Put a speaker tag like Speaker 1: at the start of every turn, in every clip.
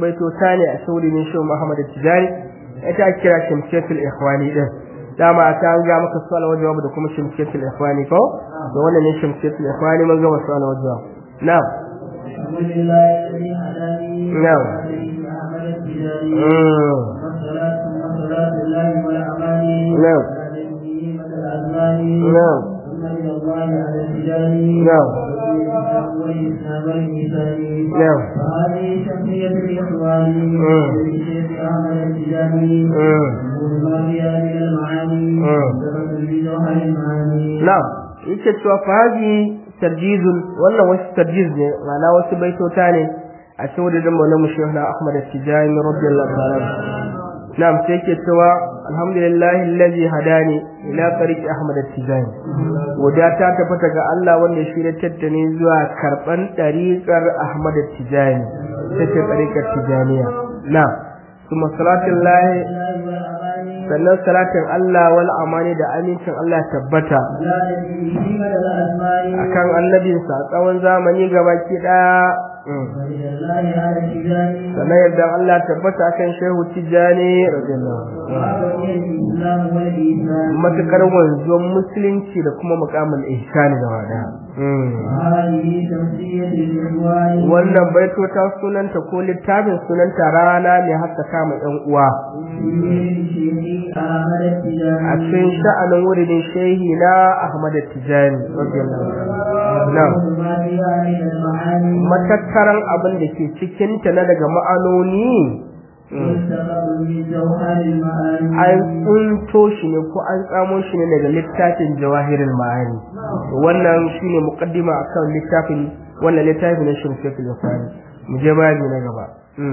Speaker 1: baitota ne a saurin shi Muhammad Tijani ita kira Shamsiyatul Ikhwani din dama ta an ga maka su'al wa jawab da kuma Shamsiyatul Ikhwani ko da wannan ne Shamsiyatul Ikhwani mun gama su'al wa jawab na'am na'am نعم نعم نعم نعم
Speaker 2: وهذه تسمية الإخوان للشيخ أحمد التجاني والماضية من المعاني سبب بجوهر المعاني
Speaker 1: نعم yake cewa fahaji tarjizun wannan wasu tarjiz ne ma'ana wasu baitota ne a cikin wadannan maulamu shehu na Ahmad Tijani radiyallahu ta'ala na'am sai yake cewa alhamdulillahi allazi hadani ila tariqi Ahmad Tijani wada ta tabbata ga Allah wanda shi da tattane zuwa karban tariqar Ahmad Tijani take tariqar Tijaniya na'am kuma salatullahi sannan salatin Allah wal amani da amincin Allah tabbata akan annabinsa a tsawon zamani gabaki daya sannan yadda Allah tabbata akan shehu tijjani matukar wanzuwan musulunci da kuma mukamin ihsani gaba daya wannan baitota sunanta ko littafin sunanta rana mai haskaka ma yan uwa a cikin sha'anin wurin shehi na Ahmad Tijani matattaran abin da ke cikinta na daga ma'anoni an tsunto shi ne ko an tsamo shi ne daga littafin jawahirin ma'ani wannan shi ne mukaddima a kan littafin wannan littafin na shirkefin yafani mu je bayani na gaba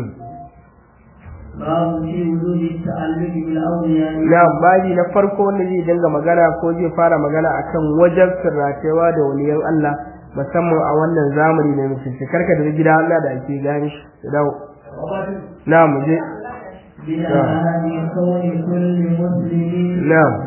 Speaker 1: na baji na farko wanda zai dinga magana ko zai fara magana akan wajen sirratewa da waliyan Allah musamman a wannan zamani ne mutum karka da gida Allah da ake gani shi da dawo na mu je na'am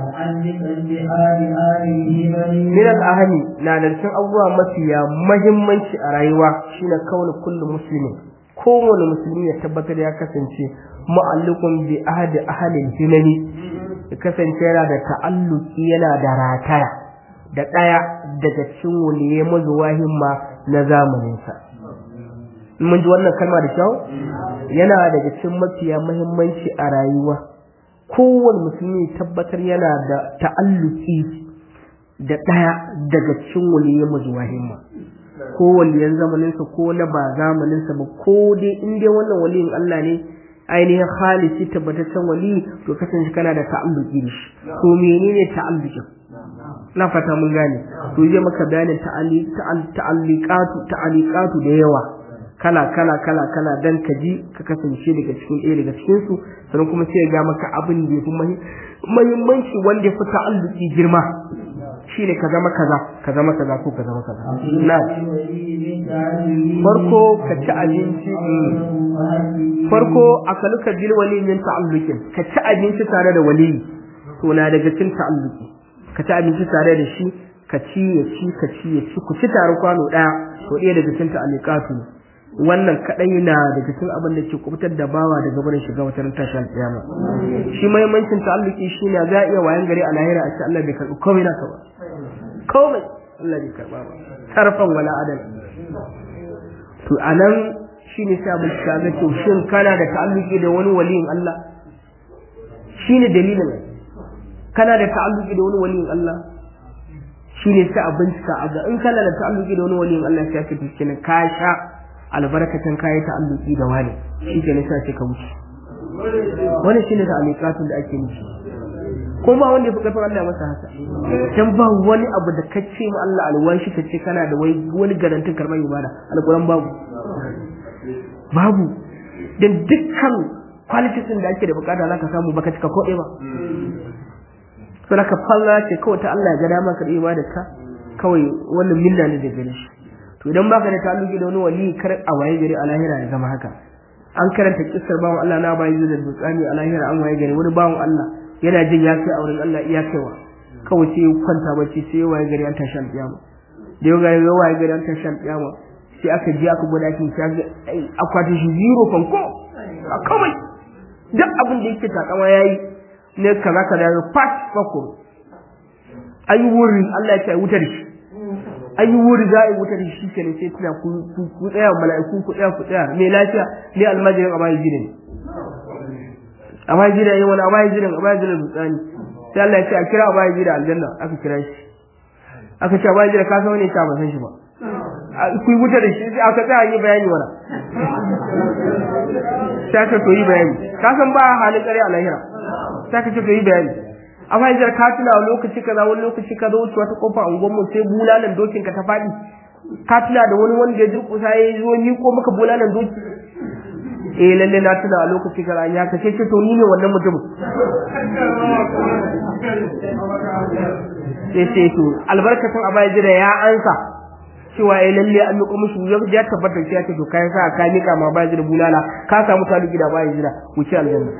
Speaker 1: min al-ahami na da cikin abubuwa mafiya muhimmanci a rayuwa shine kauna kullu muslimin kowane musulmi ya tabbatar ya kasance mu'allikun bi ahadi ahalin himani ya kasance yana da ta'alluki yana da rataya da ɗaya daga cikin waliye mazuwa himma na zamaninsa mun ji wannan kalma da kyau yana daga cikin mafiya muhimmanci a rayuwa kowane musulmi tabbatar yana da ta'alluki da ɗaya daga cikin waliye mazuwa himma ko waliyan zamaninsa ko na ba zamaninsa ba ko dai in dai wannan waliyin Allah ne ainihin khalisi tabbataccen wali to kasance kana da ta'alluki da shi to menene ta'allukin na fata mun gane to zai maka bayanin ta'alliqatu ta'alliqatu da yawa kala kala kala kala dan ka ji ka kasance daga cikin ɗaya daga cikin su sannan kuma sai ya ga maka abin da yafi muhimmanci wanda ya fi ta'alluki girma shi ne ka zama kaza ka zama kaza ko ka zama kaza na farko ka ci abinci farko a kaluka bil wali min ta'allukin ka ci abinci tare da wali to na daga cikin ta'alluki ka ci abinci tare da shi ka ci ya ci ka ci ya ci ku ci tare kwano daya to ɗaya daga cikin ta'alluqatu wannan kadai na daga cikin abin da ke kubutar da bawa daga barin shiga wata ran tashi alƙiyama shi muhimmancin ta'alluki shine za a iya wayan gari a lahira a ce Allah bai karɓi komai naka ba komai Allah bai karɓa ba sarfan wala adal to anan shine sai abin da ga to shin kana da ta'alluki da wani waliyin Allah shine dalilin kana da ta'alluki da wani waliyin Allah shine sai abin ka ga in kana da ta'alluki da wani waliyin Allah sai ka tuke ka sha albarkacin kayi ta'alluki da wani shi ke nisa ce ka wuce wani shine da alƙatun da ake nufi ko ba wanda ya fi ƙarfin Allah masa haka dan ba wani abu da kace ma Allah alwashi kace kana da wai wani garantin karban ibada alquran babu babu dan dukkan qualities da ake da bukata zaka samu baka cika ko ba to da ka falla ce kawai ta Allah ya ga dama ka ibada ka kawai wannan minna ne da gare shi to idan baka da ta'alluki da wani wali kar a waye gari a lahira ya zama haka an karanta kissar bawan Allah na bayi da dutsani a lahira an waye gari wani bawan Allah yana jin ya kai auren Allah iya kaiwa kawai sai ya kwanta bacci sai ya waye gari an tashi alƙiyama da yau ga waye gari an tashi alƙiyama sai aka je aka gwada shi sai ga akwatin shi zero fanko a kawai duk abin da yake takama yayi ne kaza kaza ya fat fako ayi wuri Allah ya ce wuta da shi ayi wuri za a yi wuta da shi kenan sai tuna ku ku tsaya mala'iku ku tsaya ku tsaya me lafiya ne almajirin abayi gidan abayi gidan yayi wani abayi gidan abayi gidan dutsani sai Allah ya ce a kira abayi gidan aljanna aka kira shi aka ce abayi gidan ka san wani ta ba san shi ba ku yi wuta da shi sai aka tsaya yi bayani wala sai aka to yi bayani ka san ba halin kare a lahira sai aka ce to yi bayani amma yanzu ka tuna lokaci kaza wani lokaci ka zo wuce wata kofa a mu sai bulalan dokin ka ta faɗi ka tuna da wani wanda ya durƙusa ya zo ni ko maka bulalan doki eh lalle na tuna a lokaci kaza ya ka ce to ni ne wannan mutum sai sai to albarkatun abaya jira ya ansa cewa ya lalle an miƙo mishi ya tabbatar shi ya ce to kai sa ka mika ma ba jira bulala ka samu talu gida ba jira wuce aljanna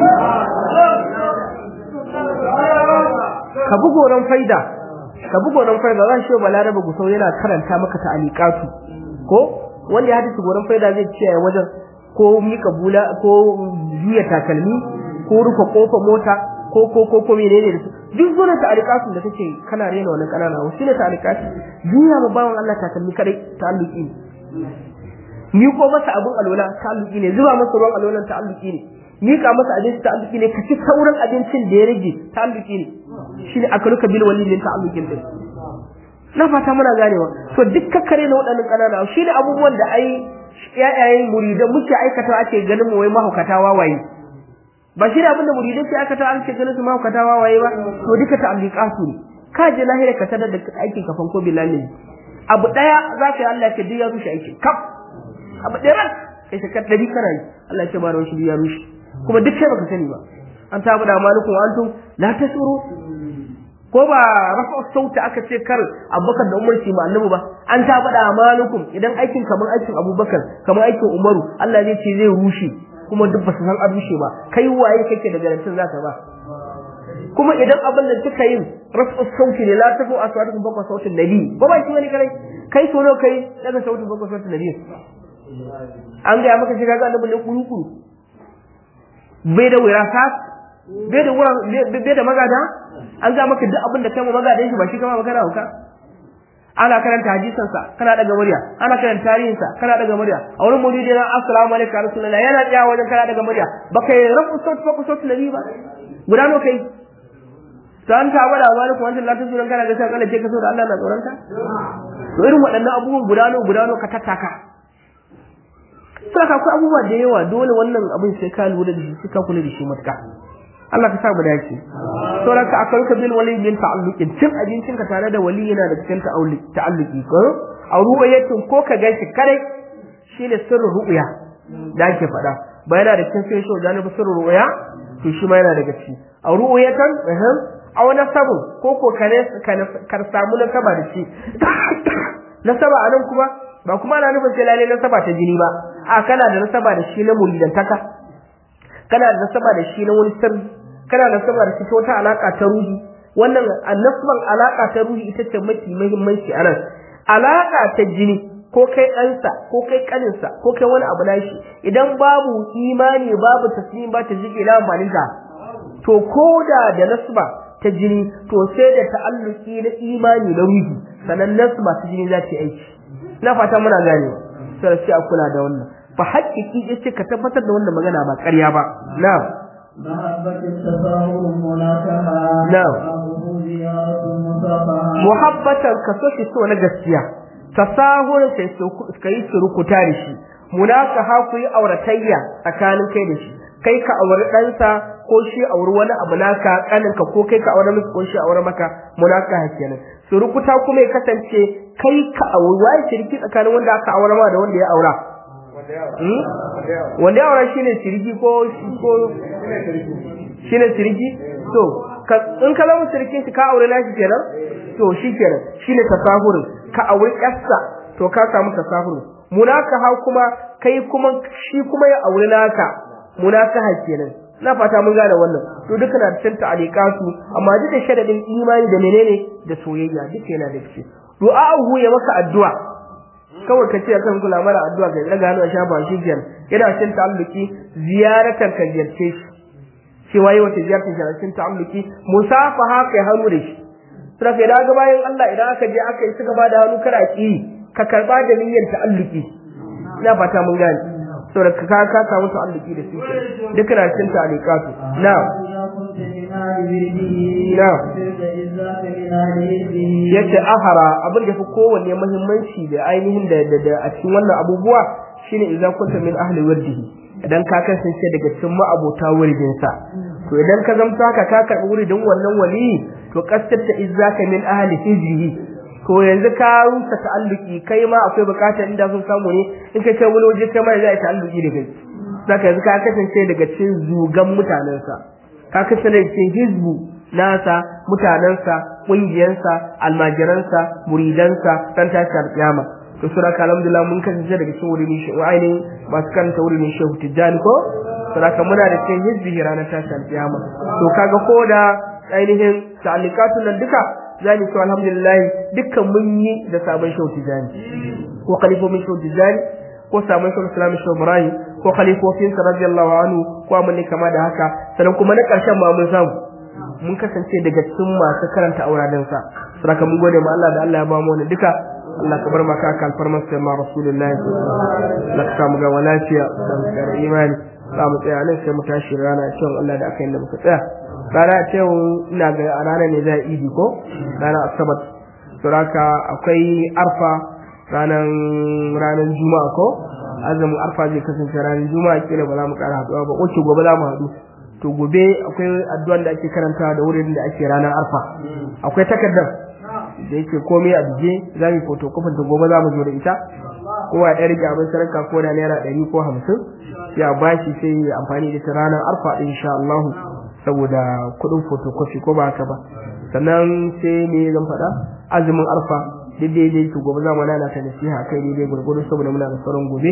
Speaker 1: ka bi goron faida ka bi goron faida zan shi balarabe gusau yana karanta maka ta'aliqatu ko wanda ya hadisi goron faida zai ce wajen ko mika bula ko juya takalmi ko rufe kofa mota ko ko ko ko menene da su duk zuwa ta'aliqatu da kake kana rena wannan kanana wasu ne ta'aliqatu juya ma bawan Allah takalmi kadai ta'alluqi ne ni ko masa abun alwala ta'alluqi ne zuba masa ruwan alwalan ta'alluqi ne mika masa abinci ta'alluqi ne ka ci sauran abincin da ya rage ta'alluqi ne shine akaluka bil walidin ta'alluqin din na fata muna ganewa to duk kakkare na waɗannan ƙanana shine abubuwan da ai yayayen muridan muke aikata ake ganin mu wai mahaukata wawaye ba shi abin da muridan ke aikata an ce ganin su mahaukata wawaye ba to duka ta'alluqatu ne ka je lahira ka tada da aikin kafan ko billahi abu daya za ka yi Allah ya duk ya rushe aikin kaf abu daya kai shakar dari kana yi Allah ya ce ba ran shi ya rushe kuma duk sai baka sani ba an tabu da malikun antum la tasuru ko ba rafa sauta aka ce kar abubakar da umar ma annabi ba an tabu da malikun idan aikin kamar aikin abubakar kamar aikin umaru Allah zai ce zai rushe kuma duk ba su san an rushe ba kai waye kake da garantin zaka ba kuma idan abin da kika yin rafa sauti ne la tafu aswatukum bakwa sautin nabi ko ba shi wani kare kai so kai daga sautin bakwa sautin nabi an ga maka shiga ga annabi ne kuru kuru bai da wirasa bai da wuran bai da magada an ga maka duk abin da kai magadan shi ba shi kama magana hauka ana karanta hadisan sa kana daga murya ana karanta tarihin sa kana daga murya a wurin muridi na assalamu alaikum rasulullah yana tsaya wajen kana daga murya baka yi rafu sauti fa ku sauti nabi ba guda no kai to an ta bada wa alaikum wannan latin sunan kana ga sai kana ce ka so da Allah na tsoron ka to irin waɗannan abubuwan guda no guda no ka tattaka saka akwai abubuwa da yawa dole wannan abin sai ka lura da shi sai ka kula da shi matuka Allah ka sa mu dace sauran ka akwai ka bil wali min ta'alluqin cin abincin ka tare da wali yana da cikin ta'alluqi ko a ru'ayatin ko ka gashi kare shine sirrin ru'ya da ake faɗa ba yana da cikin sai da na sirrin ru'ya to shi ma yana daga ciki a ru'yatan ehem a wani sabon ko ko kare kar samu nasaba da shi nasaba anan kuma ba kuma ana nufin sai lalle nasaba ta jini ba a kana da nasaba da shi na muridantaka kana da nasaba da shi na wani sirri kana da nasaba da shi ta wata alaka ta ruhi wannan annasban alaka ta ruhi ita ce mafi muhimmanci a nan alaka ta jini ko kai ɗansa ko kai ƙaninsa ko kai wani abu na shi idan babu imani babu taslim ba ta jike na amfaninta to ko da da nasba ta jini to sai da ta'alluki na imani na ruhi sannan nasba ta jini za ta aiki na fata muna ganewa sai sai a kula da wannan fa haƙiƙi yace ka tabbatar da wannan magana ba ƙarya ba na'am
Speaker 2: محبة التفاهم مناكها
Speaker 1: نعم.
Speaker 2: أمره زيارة مصافحة
Speaker 1: muhabbatan ka so shi so na gaskiya tasahul sai ka yi surukuta da shi munaka ha ku yi auratayya tsakanin kai da shi kai ka auri ɗansa ko shi auri wani abu naka kaninka ko kai ka auri miki ko shi auri maka munaka ha kenan surukuta kuma ya kasance kai ka auri waye shirki tsakanin wanda aka aura ma da wanda ya aura Hmm? wanda ya aura shine shirki ko ko shine shirki to ka in ka zama shirkin shi ka aure nashi kenan to shi kenan shine tasahurin ka aure yarsa to ka samu tasahurin munaka ha kuma kai kuma shi kuma ya aure naka munaka ha kenan na fata mun gane wannan to duka na cikin ta'aliqatu amma duk da sharadin imani da menene da soyayya duka yana da shi du'a'uhu ya maka addu'a kawai ka ce kan kula mara addu'a ga daga hannu a shafa shi kenan yana cikin ta'alluki ziyaratar ka ziyarce shi cewa yi wata ziyartar shi a cikin ta'alluki musafaha kai hannu da shi sai ka idan ga bayan Allah idan aka je aka yi suka bada hannu kana ki ka karba da niyyar ta'alluki ina fata mun gane saboda ka ka samu ta'alluki da su duk na cikin ta'alluqatu na'am yace ahara abin da fi kowanne muhimmanci da ainihin da a cikin wannan abubuwa shine idan kunta min ahli wardihi idan ka kasance daga cikin ma'abota wuridin sa to idan ka zamta ka ka karbi wuridin wannan wali to kaskata izzaka min ahli hijrihi to yanzu ka rusa ta'alluki kai ma akwai bukatar inda sun samu ne in kai kai wani waje kai ma za a ta'alluki da kai saka yanzu ka kasance daga cikin zugan mutanensa ka kasance daga cikin hizbu nasa mutanensa ƙungiyarsa almajiransa muridansa dan tashi alƙiyama to sura ka alhamdulillah mun kasance daga cikin wurin shi wa ainihin masu karanta wurin shehu tijjani ko sura ka muna da cikin hizbi ranar tashi alƙiyama to kaga ko da ainihin ta'alliqatun nan duka za mu ce alhamdulillah dukkan mun yi da sabon shehu tijjani ko khalifofin shehu tijjani ko sabon shehu islam shehu ibrahim ko khalifofinsa radiyallahu anhu ko mun ne kama da haka sannan kuma na ƙarshen ma mun samu mun kasance daga cikin masu karanta auraden sa saboda mun gode ma Allah da Allah ya ba mu wannan duka Allah ka bar maka kan farmar sai ma rasulullahi Allah ka samu ga lafiya da imani za mu tsaya nan sai mu tashi rana cewa Allah da aka yi da muka tsaya rana ce ina ga a ranar ne za a idi ko rana asabar saboda akwai arfa ranar ranar juma'a ko azumin arfa zai kasance ranar juma'a kila ba za mu kara haɗuwa ba oke gobe za mu haɗu to gobe akwai addu'an da ake karanta da wurin da ake ranar arfa akwai takardar da yake komai a bije za mu photocopy ta gobe za mu zo da ita kowa ya rike abin sarka ko da naira ɗari ko hamsin ya bashi sai ya amfani da ta ranar arfa ɗin insha Allah saboda kuɗin photocopy ko ba haka ba sannan sai me zan faɗa azumin arfa duk daidai to gobe za mu nana ta nasiha kai daidai gurgudu saboda muna da sauran gobe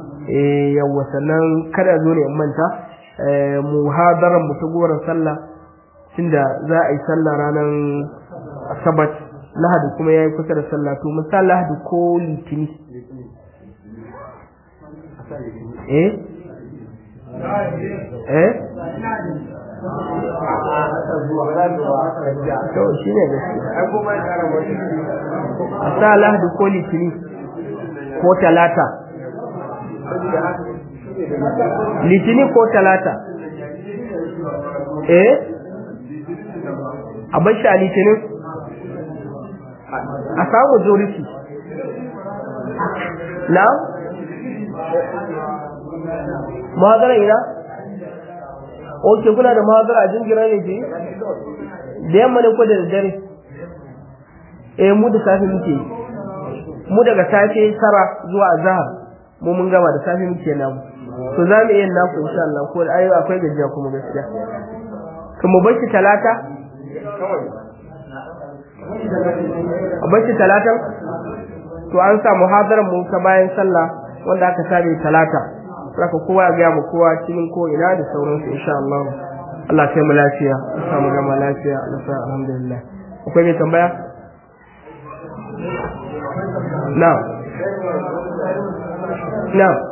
Speaker 1: eh yawa sannan kada zo ne in manta muhadaran mu ta goron sallah tunda za a yi sallah ranar asabat lahadi kuma ya yi kusa da sallah to mun sa lahadi ko litini eh eh to shi ne a sa lahadi ko litini ko talata litini ko talata eh a bashi a litinin a samu zurisi na mahadara ina oke kuna da mahadara a jingira ne ke da yamma ne ko da daddare eh mu da safe muke mu daga safe tara zuwa zahar mu mun gama da safe muke namu to za mu iya naku insha Allah ko ayo akwai gajiya kuma gaskiya kuma bashi talata a bashi talatan to an sa muhadarar mu ta bayan sallah wanda aka sare talata saka kowa ya ga mu kowa cikin ko ina da sauransu insha Allah Allah sai mu lafiya ya samu gama lafiya Allah sa alhamdulillah akwai mai tambaya na'am na'am